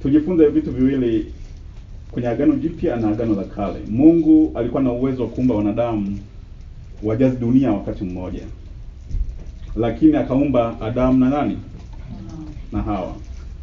tujifunze vitu viwili kwenye Agano Jipya na Agano la Kale. Mungu alikuwa na uwezo wa kuumba wanadamu wajazi dunia wakati mmoja, lakini akaumba Adamu na nani na Hawa,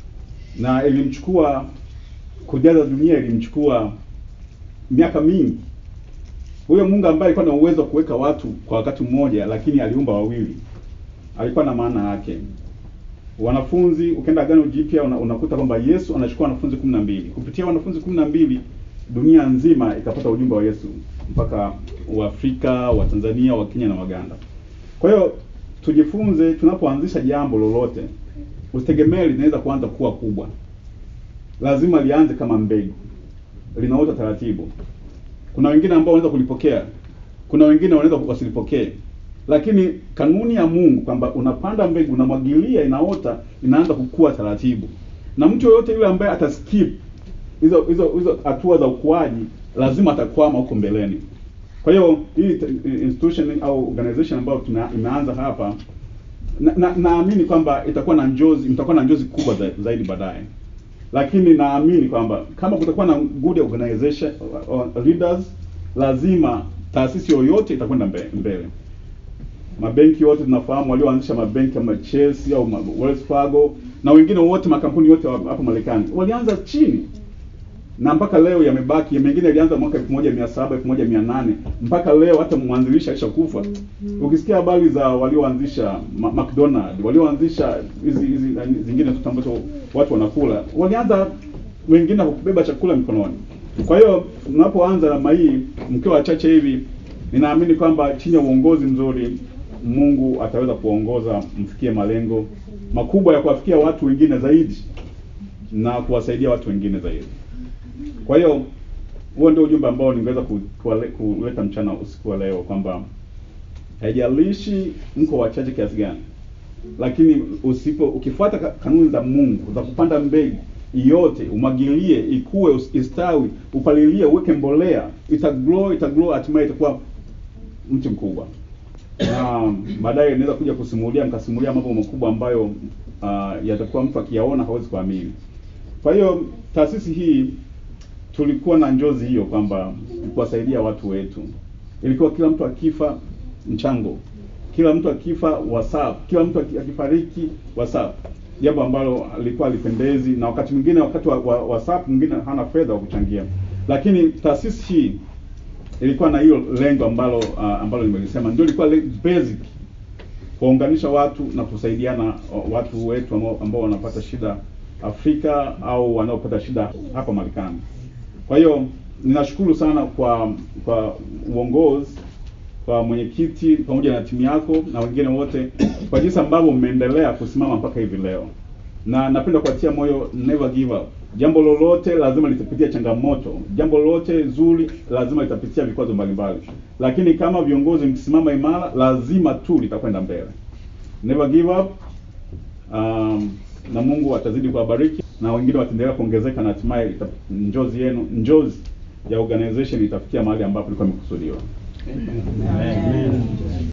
na ilimchukua kujaza dunia, ilimchukua miaka mingi. Huyo Mungu ambaye alikuwa na uwezo wa kuweka watu kwa wakati mmoja, lakini aliumba wawili, alikuwa na maana yake. Wanafunzi, ukienda Agano Jipya una, unakuta kwamba Yesu anachukua wanafunzi kumi na mbili. Kupitia wanafunzi kumi na mbili dunia nzima ikapata ujumbe wa Yesu mpaka Waafrika, wa Tanzania, wa Kenya na Waganda. Kwa hiyo tujifunze, tunapoanzisha jambo lolote, usitegemee linaweza kuanza kuwa kubwa. Lazima lianze kama mbegu, linaota taratibu. Kuna wengine ambao wanaweza kulipokea, kuna wengine wanaweza wasilipokee, lakini kanuni ya Mungu kwamba unapanda mbegu, unamwagilia, inaota, inaanza kukua taratibu, na mtu yoyote yule ambaye ataskip hizo hizo hizo hatua za ukuaji lazima atakwama huko mbeleni. Kwa hiyo hii institution au organization ambayo tuna imeanza hapa na, na, naamini kwamba itakuwa na njozi, mtakuwa na njozi kubwa za, zaidi baadaye, lakini naamini kwamba kama kutakuwa na good organization uh, leaders, lazima taasisi yoyote itakwenda mbele, mbele. Mabenki yote tunafahamu walioanzisha mabenki kama Chase au Wells Fargo na wengine wote, makampuni yote hapa Marekani walianza chini na mpaka leo yamebaki. Mengine yalianza mwaka 1700 1800 mpaka leo, hata mwanzilishi alishakufa. Ukisikia habari za walioanzisha McDonald, walioanzisha hizi hizi zingine zote ambazo watu wanakula, walianza wengine kwa kubeba chakula mikononi. Kwa hiyo mnapoanza namna hii mkiwa wachache hivi, ninaamini kwamba chini ya uongozi mzuri Mungu ataweza kuongoza mfikie malengo makubwa ya kuwafikia watu wengine zaidi na kuwasaidia watu wengine zaidi. Kwa hiyo huo ndio ujumbe ambao ningeweza kuleta mchana usiku wa leo, kwamba haijalishi mko wachache kiasi gani, lakini usipo ukifuata kanuni za Mungu za kupanda mbegu yote, umwagilie, ikue, istawi, upalilie, uweke mbolea, itagrow, itagrow, hatimaye itakuwa mti mkubwa, na baadaye inaweza kuja kusimulia, mkasimulia mambo makubwa ambayo uh, yatakuwa mtu akiyaona hawezi kuamini. Kwa hiyo taasisi hii tulikuwa na njozi hiyo kwamba kuwasaidia watu wetu. Ilikuwa kila mtu akifa mchango, kila mtu akifa WhatsApp, kila mtu akifariki WhatsApp, jambo ambalo alikuwa alipendezi, na wakati mwingine wakati wa, wa WhatsApp mwingine hana fedha wa kuchangia, lakini taasisi hii ilikuwa na hiyo lengo ambalo uh, ambalo nimelisema ndio ilikuwa basic kuwaunganisha watu na kusaidiana watu wetu ambao, ambao wanapata shida Afrika au wanaopata shida hapa Marekani. Kwa hiyo ninashukuru sana kwa kwa uongozi, kwa mwenyekiti pamoja na timu yako na wengine wote kwa jinsi ambavyo mmeendelea kusimama mpaka hivi leo, na napenda kuatia moyo, never give up. Jambo lolote lazima litapitia changamoto, jambo lolote zuri lazima litapitia vikwazo mbalimbali, lakini kama viongozi mkisimama imara, lazima tu litakwenda mbele. Never give up. Um, na Mungu atazidi kuwabariki na wengine wataendelea kuongezeka na hatimaye njozi yenu njozi ya organization itafikia mahali ambapo ilikuwa imekusudiwa. Amen. Amen.